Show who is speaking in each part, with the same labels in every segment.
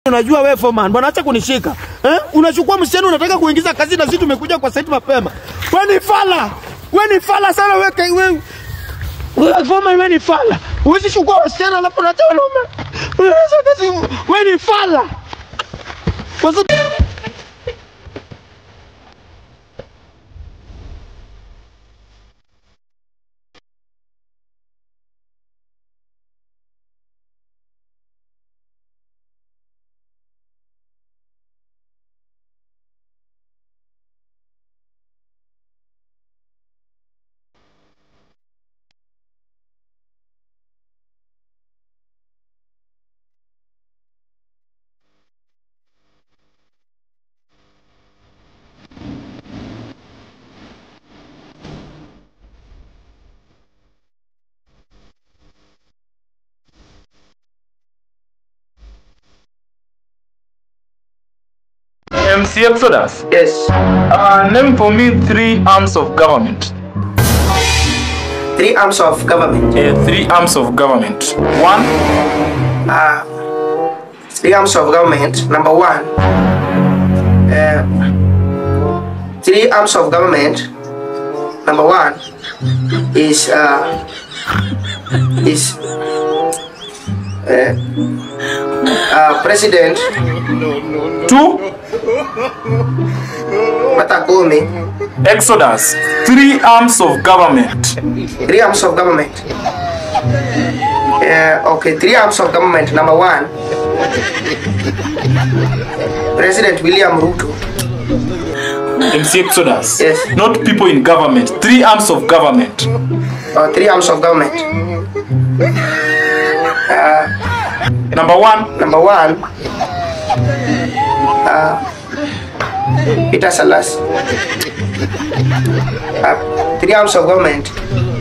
Speaker 1: tunajua wewe foreman. Bwana acha kunishika. Eh? Unachukua msichana unataka kuingiza kazi na sisi tumekuja kwa site mapema. Wewe ni fala. Wewe ni fala sana wewe kai- wewe. Wewe foreman wewe ni fala. Huwezi chukua wasichana alafu unaacha wanaume. Unaweza kazi wewe ni fala. Kwa sababu
Speaker 2: MC Exodus.
Speaker 3: Yes.
Speaker 2: Uh, name for me three arms of government.
Speaker 3: Three arms of government.
Speaker 2: Uh, three arms of government. One,
Speaker 3: Uh, three arms of government. Number one. Uh, three arms of government. Number one is uh, is uh, uh, President
Speaker 2: two,
Speaker 3: Martha Koome.
Speaker 2: Exodus. Three arms of government.
Speaker 3: Three arms of government. Uh, okay, three arms of government. Number one, President William Ruto.
Speaker 2: MC Exodus.
Speaker 3: Yes.
Speaker 2: Not people in government. Three arms of government.
Speaker 3: Uh, three arms of government.
Speaker 2: Number one,
Speaker 3: Number one, uh, Peter Salas. Uh, three arms of government.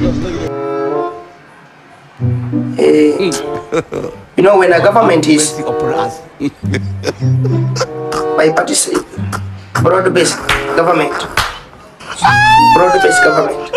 Speaker 3: Eh, you know, when a government is by parties, broad-based government, broad-based government.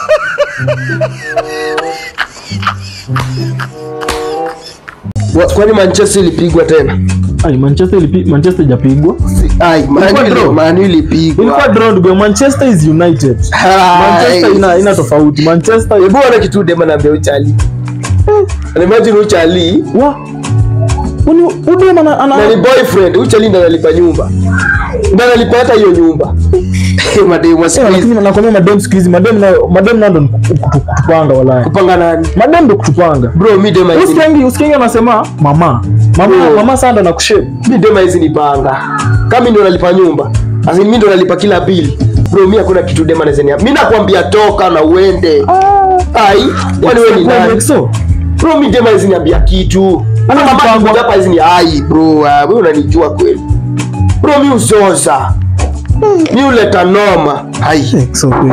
Speaker 4: Wa- kwani manchester ilipigwa tena
Speaker 1: Ai, Manchester ilipi, Manchester ijapigwa.
Speaker 4: ai
Speaker 1: Ilikuwa
Speaker 4: Man-
Speaker 1: draw.
Speaker 4: Man U ilipigwa
Speaker 1: Ilikuwa draw ndugu. Manchester is united. Manchester ina ina tofauti. Manchester
Speaker 4: hebu ona kitu dema naambia uchali imagine uchali
Speaker 1: wa Uni udem ana
Speaker 4: na ni
Speaker 1: ana
Speaker 4: boyfriend uchali ndo analipa nyumba ndo analipa hata hiyo nyumba mademu wa
Speaker 1: Eh,
Speaker 4: siku hizi
Speaker 1: lakini nakwambia madem siku hizi madem na madem na ndo kutu- kutupanga walai.
Speaker 4: kupanga nani
Speaker 1: Madem ndo kutupanga.
Speaker 4: bro mi dema hizi
Speaker 1: Usikiangi usikiangi anasema mama. Mama
Speaker 4: Bro.
Speaker 1: mama sana ndo nakushape.
Speaker 4: mi dema hizi ni panga kama mi ndo nalipa nyumba asi mi ndo nalipa kila bili bro mi hakuna kitu dema nazenia mi nakwambia toka na uende ai kwani we ni nani
Speaker 1: So,
Speaker 4: bro mi dema hizi niambia kitu
Speaker 1: Ana
Speaker 4: Ana
Speaker 1: mpango.
Speaker 4: mama hapa hizi ni ai bro ah, wewe unanijua kweli bro mi usoza mi uleta noma ai
Speaker 1: so kweli.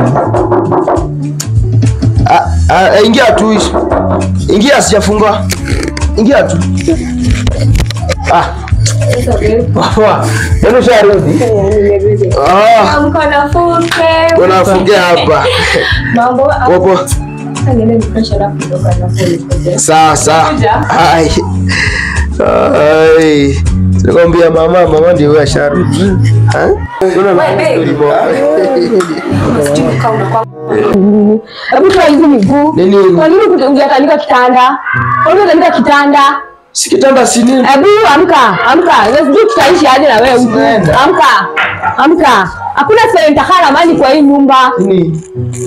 Speaker 4: Ah, ah, ingia tu ingia sijafunga ingia tu ah Wawa, yaani usharudi ah
Speaker 5: Mkono fuke.
Speaker 4: unafungia hapa
Speaker 5: Mambo
Speaker 4: wapo
Speaker 5: Niende nifresh alafu kutoka na phone.
Speaker 4: sasa ai ai nikwambia mama mama ndio huyo asharudi Ha? Unaona
Speaker 5: Wewe,
Speaker 4: story moja.
Speaker 5: Hebu toa hizi miguu.
Speaker 4: Nini?
Speaker 5: Kwa nini ungetandika kitanda? Kwa nini ungetandika kitanda?
Speaker 4: si kitanda si nini
Speaker 5: Hebu amka, amka. Sijui tutaishi aje na wewe huku.
Speaker 4: Tunaenda.
Speaker 5: Amka. Amka. Hakuna sasa nitakaa na amani kwa hii nyumba.
Speaker 4: nini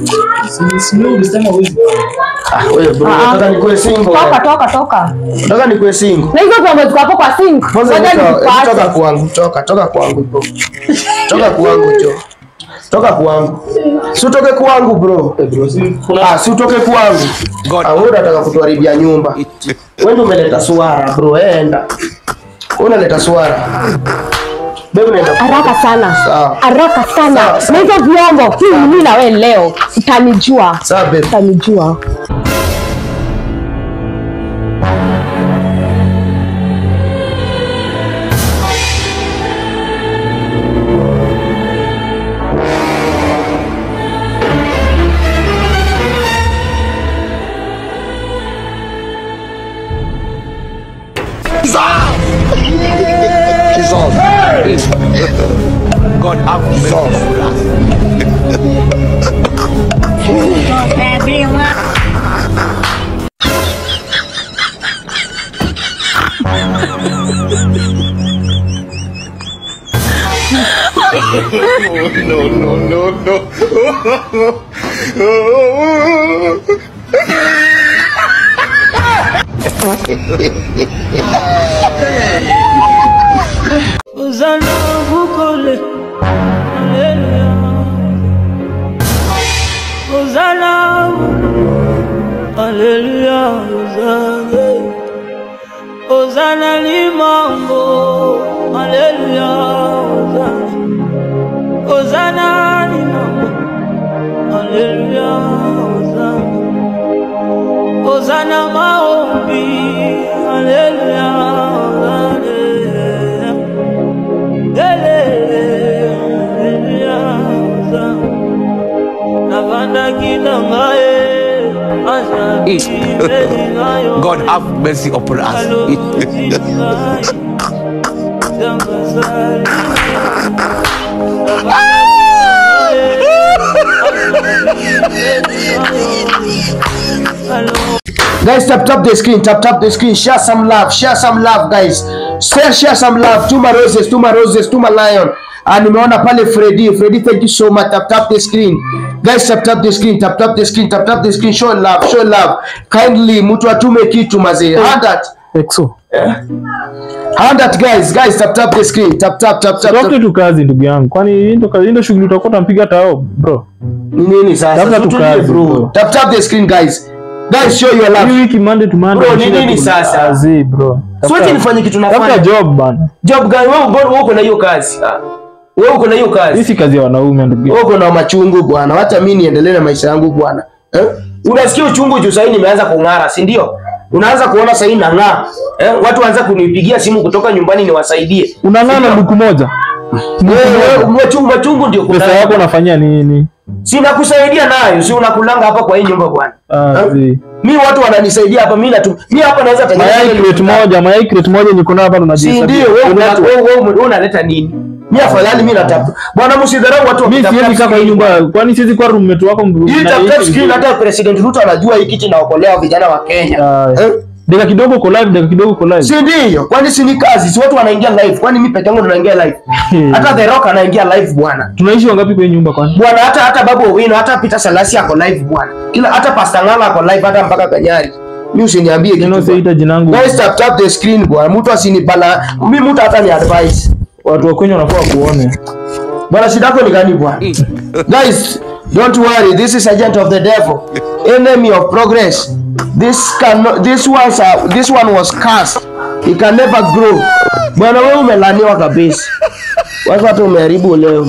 Speaker 4: ah wewe bro
Speaker 5: Ah, ah.
Speaker 4: nataka nikuwe single
Speaker 5: Toka, toka, toka.
Speaker 4: nataka nikuwe single
Speaker 5: Na hizo vyombo ziko hapo kwa sink.
Speaker 4: Kwanza
Speaker 5: Ngoja
Speaker 4: toka- toka
Speaker 5: nikupate.
Speaker 4: kwangu, toka toka kwangu bro. Toka kwangu jo. Toka kwangu. Si utoke kwangu bro. Ah, si utoke kwangu. Ah, wewe unataka kutuharibia nyumba. Wewe ndio umeleta swara bro, enda. Wewe unaleta swara. Bebe naenda.
Speaker 5: Haraka sana.
Speaker 4: Sawa.
Speaker 5: Haraka sana.
Speaker 4: Sawa, sawa.
Speaker 5: Na hizo vyombo, hii ni mimi na wewe leo. Utanijua.
Speaker 4: Sawa babe.
Speaker 5: Utanijua.
Speaker 6: have mercy upon us.
Speaker 7: Hosanna bukole, Hallelujah. Hosanna, Hallelujah, Hosanna. Hosanna limango, Hallelujah, Hosanna. Hosanna limango, Hallelujah, Hosanna. Hosanna maombi, Hallelujah, Hosanna.
Speaker 6: God have mercy upon us.
Speaker 4: Guys, tap tap the screen, tap tap the screen, share some love, share some love guys. Share, share some love. Tuma roses, tuma roses, tuma lion. Ah, nimeona pale Freddy. Freddy, thank you so much. Tap tap the screen. Guys, tap tap the screen, tap tap the screen, tap tap the screen. Show love, show love. Kindly, mtu atume kitu mazee. Hand that.
Speaker 8: Exo.
Speaker 4: Hand that guys. Guys, tap tap the screen. Tap tap tap tap.
Speaker 8: Tafute
Speaker 4: tap.
Speaker 8: tu kazi ndugu yangu. Kwani hii ndo kazi hii ndo shughuli utakuwa unampiga tao, bro.
Speaker 4: Ni nini sasa?
Speaker 8: Tafuta tu
Speaker 4: Tutulie,
Speaker 8: kazi,
Speaker 4: bro.
Speaker 8: bro.
Speaker 4: Tap tap the screen guys. Guys, show your
Speaker 8: Hii
Speaker 4: love.
Speaker 8: wiki Monday to Monday.
Speaker 4: Bro, ni
Speaker 8: unashinda
Speaker 4: nini
Speaker 8: tu
Speaker 4: sasa?
Speaker 8: Kazi, bro.
Speaker 4: Siwezi
Speaker 8: Tafuta-
Speaker 4: nifanye kitu
Speaker 8: Tafuta
Speaker 4: nafanya.
Speaker 8: job bana.
Speaker 4: Job gani? Wewe uko- wewe uko na hiyo kazi. Ah. Wewe uko na hiyo
Speaker 8: Hii
Speaker 4: kazi.
Speaker 8: si kazi ya wanaume ndugu yangu.
Speaker 4: Wewe uko na machungu bwana. Wacha mimi niendelee na maisha yangu bwana. Eh? Unasikia uchungu juu sasa nimeanza kung'ara, si ndio? Unaanza kuona sasa nang'aa. Eh? Watu waanza kunipigia simu kutoka nyumbani niwasaidie.
Speaker 8: Unang'aa na buku moja.
Speaker 4: Wewe machungu machungu ndio kuna.
Speaker 8: Pesa yako unafanyia nini?
Speaker 4: Si nakusaidia nayo, si unakulanga hapa kwa hii nyumba bwana.
Speaker 8: Ah,
Speaker 4: Eh?
Speaker 8: zi.
Speaker 4: Mimi watu wananisaidia hapa, mimi natu mimi hapa naweza
Speaker 8: Mayai
Speaker 4: tengeneza
Speaker 8: crate moja, mayai crate moja niko nayo hapa
Speaker 4: Si
Speaker 8: tunajihesabia.
Speaker 4: ndio wewe
Speaker 8: Kuna
Speaker 4: una-
Speaker 8: watu-
Speaker 4: wewe wewe wewe unaleta nini? Mimi afadhali mimi natafuta. Bwana msidharau watu
Speaker 8: Mimi
Speaker 4: wakitafuta
Speaker 8: siwezi kaa kwa hii
Speaker 4: screen.
Speaker 8: nyumba. Kwani siwezi kuwa roommate wako mru-
Speaker 4: Hii
Speaker 8: na
Speaker 4: tafuta
Speaker 8: hii-
Speaker 4: screen hata President Ruto anajua hii kitu inaokolea vijana wa Kenya.
Speaker 8: Ah,
Speaker 4: Eh?
Speaker 8: Dakika kidogo uko live, dakika kidogo uko live.
Speaker 4: Si ndio? Kwani si ni kazi? Si watu wanaingia live. Kwani mimi peke yangu ndo naingia live? Hata The Rock anaingia live bwana.
Speaker 8: Tunaishi wangapi kwa hii nyumba kwani?
Speaker 4: Bwana hata hata Babu Owino, hata Peter Salasi ako live bwana. Kila hata Pastor Ngala ako live hata mpaka Kanyari. Mimi usiniambie kitu.
Speaker 8: Neno
Speaker 4: bwana.
Speaker 8: seita jinangu.
Speaker 4: Guys tap tap the screen bwana. Mtu asinibala. Mimi mtu hata ni advice.
Speaker 8: Watu wa Kenya wanafaa kuone.
Speaker 4: Bwana shida yako ni gani bwana? Guys, don't worry. This is agent of the devil. Enemy of progress. This can this one's a, this one was cast. It can never grow. Bwana wewe umelaniwa kabisa. Watu hata umeharibu leo.